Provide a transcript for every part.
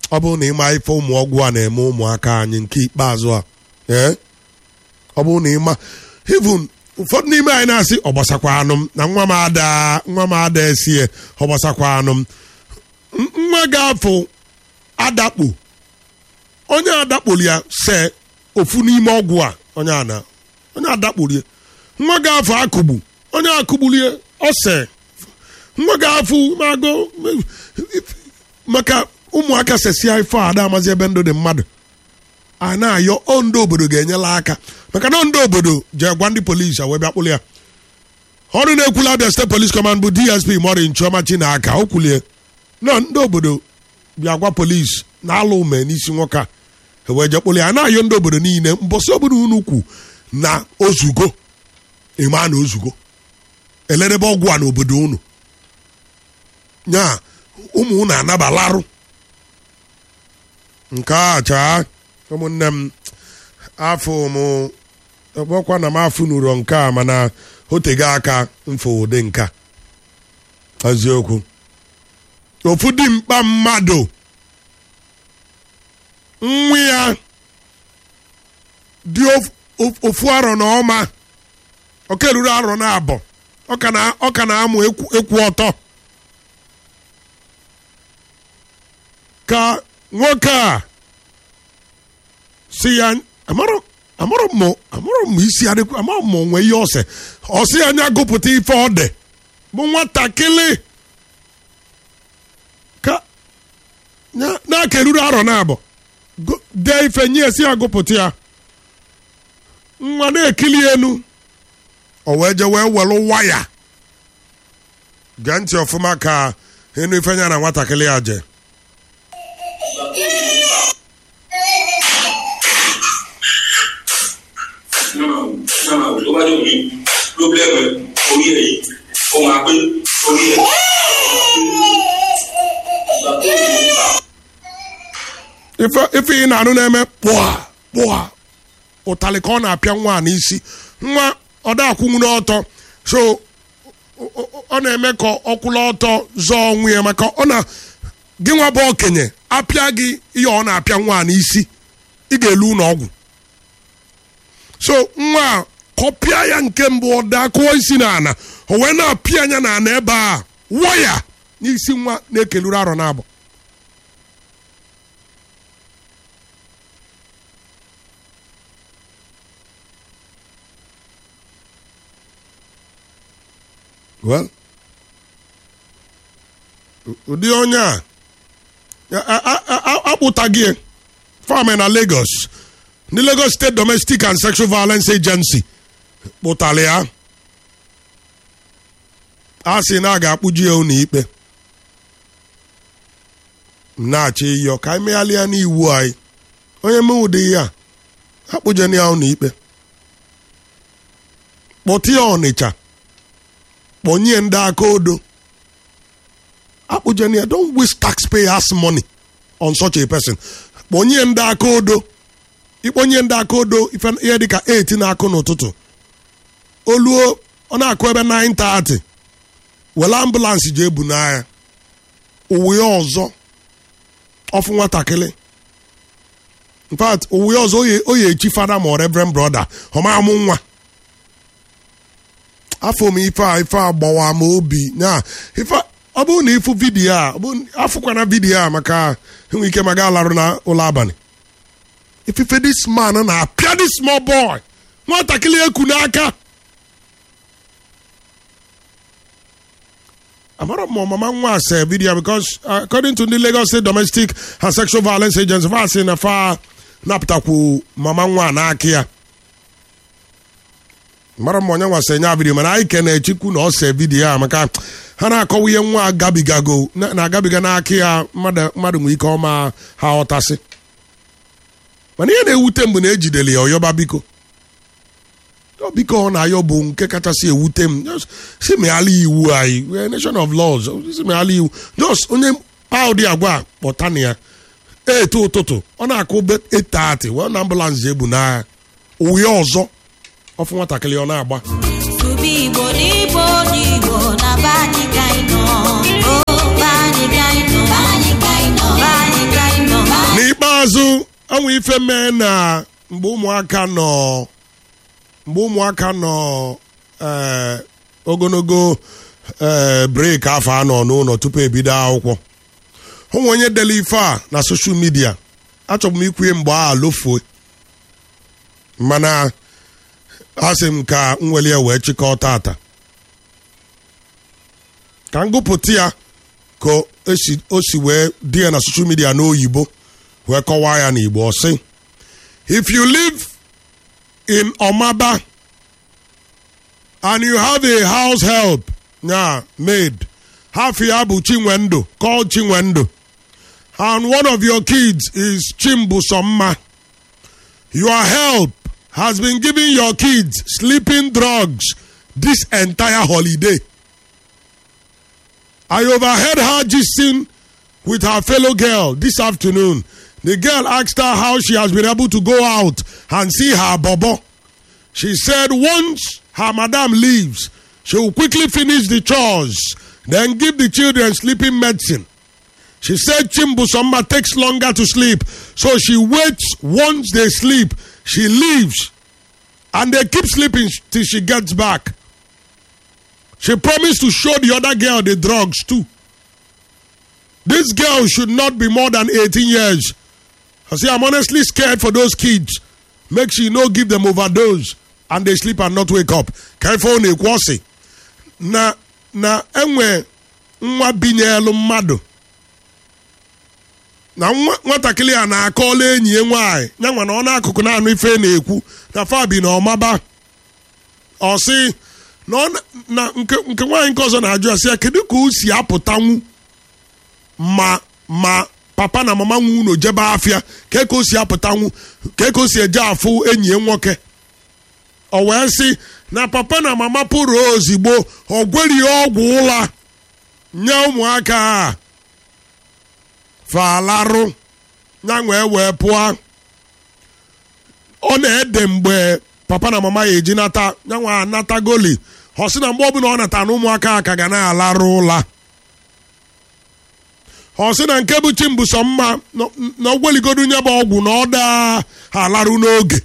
ọ bụrụ na ịma ife ụmụ ọgwụ a na-eme ụmụaka anyị nke ikpeazụ a ee ọ bụrụ na ịma even ụfọdụ n'ime anyị na-asị ọ gbasakwa anụ m na nwa m ada nwa m ada esie ọ gbasakwa anụ m N- nwa ga-afụ adakpo onye adakporo ya se ofu n'ime ọgwụ a onye ana onye adakporo ya nwa ga-afụ akụgbu onye akụgbulie ose nwa ga-afụ mago maka ụmụaka sesia ife a ada amazi ebe ndụ dị mmadụ a na-ayọ ọ ndị obodo ga-enyela aka maka na ndị obodo jee gwa ndị polisi a wee bịa kpụrụ ya ọrụ na-ekwula abịa steeti polis kọmand bụ dsp mori nchọma chinaka o kwulie na ndị obodo bịa gwa polisi na-alụ ume n'isi nwoke a e wee jee kpụrụ ya a na-ayọ ndị obodo niile mbọsị obodo unu kwu na ozugo ịma na ozugo elerebe ọgwụ a n'obodo unu nya ụmụ unu anabalarụ nke a chaa ụmụnne m afọ m ọkwa na m afụ n'uro nke a mana o tego aka mfụ ụdị nka eziokwu ofu dimkpa mmadụ nwa ya dị of- of- ofu arọ na ọma ọka eruru arọ na abọ ọ ka na- ọ ka na-amụ ekwu ekwu ọtọ ka nwoke a si ya amarọ amarọ m amarọ m isi adịkwa amarọ m onwe ihe ọsẹ ọsị ya anya gụpụta ife ọ dị bụ nwatakịrị ka ya- na-aka eruru arọ na abọ Go- dee ife nye esi ya gụpụta ya nwa na-ekili enu o wee je wee welụ waya gee ntị ọfụma ka enu ife nya na nwatakịrị ya je náà náà tó bá dé òní pírọ́blẹ́mù ẹ̀ orí ẹ̀ yìí ó máa pé orí ẹ̀. ife ife ị na-anụ na-eme kpụa kpụa ụtalị ka ọ na-apịa nwa a n'isi nwa ọ da akwụnwu n'ọtọ so ọ- ọ ọ na-eme ka ọ kwụla ọtọ zọọ onwe ya maka ọ na gị nwa bụ okenye apịa gị ihe ọ na-apịa nwa a n'isi ị ga-elu ụlọ ọgwụ so nwa a kọpịa ya nke mbụ ọ daa kụọ isi n'ala o wee na-apịa anya n'ala ebe a waya n'isi nwa na-ekeluru arọ na-abụ well ụdị onye a a- a- a- a- akpụtaghị ya farm na Lagos ndị Lagos State Domestic and Sexual Violence Agency kpụtara ya a sị na a ga-akpụji ya ụlọ ikpe m na-achọ ịyọ ka anyị meghalịa n'iwu anyị onye mee ụdị ya akpụjena ya ụlọ ikpe kpọtụ ya Ọnịcha kpọnye ndị aka odo akpụjena ya don't waste taxpayers money on such a person kpọnye ndị aka odo ịkpọnye ndị aka odo ife ihe dịka 8 na-akụ n'ụtụtụ oluo ọ na-akụ ebe 9:30 were ambụlansị ji ebu n'agha uwe ya ọzọ ọfụ nwatakịrị in fact uwe ya ọzọ oye oye echi fada ma ọ reverend brother ọma amụ nwa afọ m ife a ife a gbawa m obi na ife ọ bụrụ na ịfụ vidiyo a ọ bụrụ- afụkwana vidiyo a maka enwe ike maga alarụ na ụlọ abalị ifife this man na-apịa this small boy nwatakịrị eku n'aka amara m mama nwa ase vidiyo because uh, according to the Lagos State Domestic and Sexual Violence Agency fa sị na fa napụtakwu mama nwa n'aka ya mara m onye nwasa nya vidiyo mana anyị kene chikwu na ose vidiyo a maka ha na-akọwa ihe nwa agabigago na- na-agabiga n'aka ya mmadụ mmadụ nwee ike ọma ha ọtasị mana ihe na-ewute mgbe na ejidere ya ọyọba biko Ọ biko ọ na-ayọ bụ nke kachasị ewute m Just si meghala iwu anyị we are a nation of laws si meghala iwu just onye pa ụdị agwa a, kpọta na ya eto ụtụtụ ọ na-akụ be 8:30 wee na ambụlansị ebu n'agha uwe ya ọzọ ọfụ nwatakịrị ọ na-agba Tụba Igbo n'Igbo n'Igbo na be anyị ka anyị nọ. O, be anyị ka anyị nọ. Be anyị ka anyị nọ. Be anyị ka anyị nọ. n'ikpeazụ enwe ife mee na mgbe ụmụaka nọ mgbe ụmụaka nọ ee, ogologo ee, breeki afọ anọ n'ụlọ tupu ebido akwụkwọ ụmụ onye dere ife a na soshal midia achọbụ m ikwue mgbe a lofue mana asị m ka m weli ya wee chịkọọ tata ka m gụpụta ya ka esi- o si wee dị ya na soshal midia n'oyibo wee kọwaa ya n'igbo ọ sị if you live in Omaba and you have a house help yeah, maid half ya bụ Chinwendu called Chinwendu and one of your kids is Chimbusomma your help has been giving your kids sleeping drugs this entire holiday I overheard her gisting with her fellow girl this afternoon. The girl asked her how she has been able to go out and see her bobo. She said once her madam leaves, she will quickly finish the chores, then give the children sleeping medicine. She said Chimbusomma takes longer to sleep, so she waits once they sleep. She leaves, and they keep sleeping till she gets back. She promised to show the other girl the drugs too. This girl should not be more than 18 years. I say, I'm honestly scared for those kids. Make sure you no give them overdose and they sleep and not wake up. Careful na ekwọsị na na enwe nwa binyelu mmadụ na nwa- nwatakịrị a na-akọla enyi ya nwaanyị ya nwa na ọ n'akụkụ na-anụ ife na-ekwu na fabi na ọmaba ọ sị na ọ na- na nke nke nwaanyị nke ọzọ na-ajụ ya sị ya kedu ka o si apụtanwu ma ma papa na mama nwe unu jebe afịa ka ka o si apụtanwu ka ka o si eje afụ enyi ya nwoke ọ wee sị na papa na mama pụrụ ozigbo ọ gweri ọgwụ ụla nye ụmụaka a falarụ ya wee wee pụọ ọ na-ede mgbe papa na mama ya eji nata ya nwa anata goli ọ sị na mgbe ọbụla ọ nata na ụmụaka a ka ga na-alarụ ụla ọ sị na nke bụ chimbụsọ mma na ogweligodu nye bụ ọgwụ na ọ daa alarụ n'oge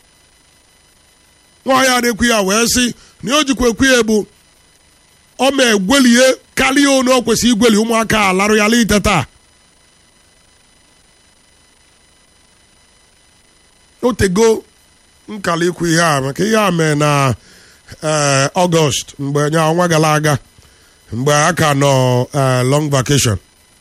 nwaanyị adịkwu ya wee sị na o jikwa ekwu ya bụ ọ ma egwelie karịa onu o kwesịrị igweli ụmụaka alarụ ya lite taa otego nkala ikwu ihe a maka ihe a mee na ee ọgọst mgbe nya ọnwa gara aga mgbe a ka nọ ee, long vacation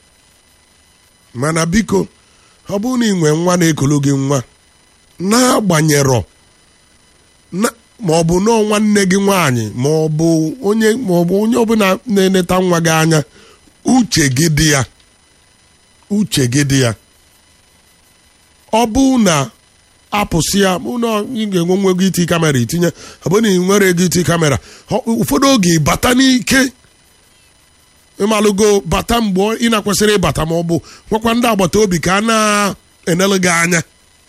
mana biko ọ bụrụ na ị nwee nwa na-ekulu gị nwa na-agbanyerọ na- ma ọ bụ nọọ nwanne gị nwaanyị ma ọ bụ onye ma ọ bụ onye ọbụla na-eneta nwa gị anya uche gị dị ya uche gị dị ya ọ bụ na apụsị ya bụ na ị ga-enwe nwe ego iti kamera itinye ọ bụ na ị nwere ego iti kamera ọ- ụfọdụ oge bata n'ike ịmalụgo bata mgbe ị na-akwesịrị ịbata ma ọ bụ nwekwa ndị agbata obi ka a na-enelu gị anya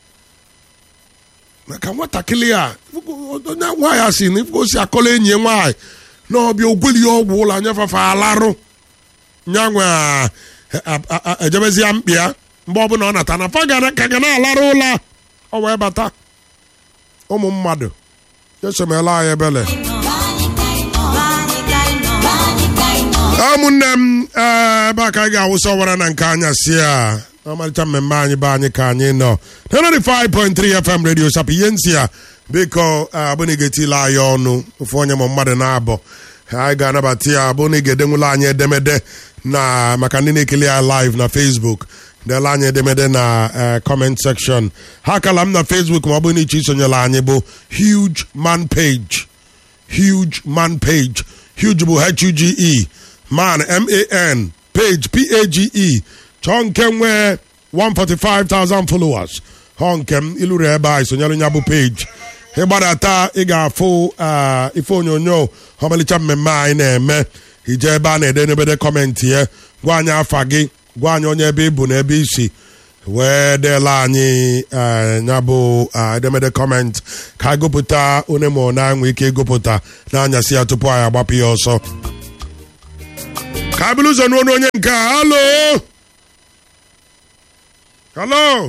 maka nwatakịrị a onye nwaanyị a si na o si akọla enyi ya nwaanyị na ọbịa ogweli ya ọgwụ ụlọ anya fafa alarụ nyanwe ejebezi ya mkpi ya mgbe ọbụla ọ nata na fa gara- ka ga na-alarụ ụlọ ọ wee bata ụmụ mmadụ esomela anyị ebele ụmụnne m ee, ebe a ka anyị ga-awụsa ọwara na nke anya si a ọmarịcha mmemme anyị be anyị ka anyị nọ 95.3 fm radio sap ihe nsị a biko abụna ga-etila anyị ọnụ ofu onye ma mmadụ na-abọ anyị ga-anabata ya abụ na ị ga-edenwula anyị edemede na maka ndị na-ekele ya live na facebook dela anyị edemede na eh, comment section ha kala m na facebook ma ọ bụrụ na iche isonyela anyị bụ huge man page huge man page huge bụ h-u-g-e man m-a-n page p-a-g-e chọọ nke nwee 145,000 followers họ nke m iluru ebe a isonyere ya bụ page ịgbadata ị ga-afụ ah, ife onyonyo ọmalịcha mmemme anyị na-eme ije ebe a na-ede n'ebede kọmentị ya gwa anyị afa gị gwa anyị onye ebe ị bụ na ebe isi wee deela anyị eh, ya bụ ah, edemede kọment ka anyị gụpụta onye ma ọ na-enwe ike ịgụpụta n'anyasị ya tupu anyị agbapụ ya ọsọ ka anyị bụrụ ụzọ n'onu onye nke a halo halo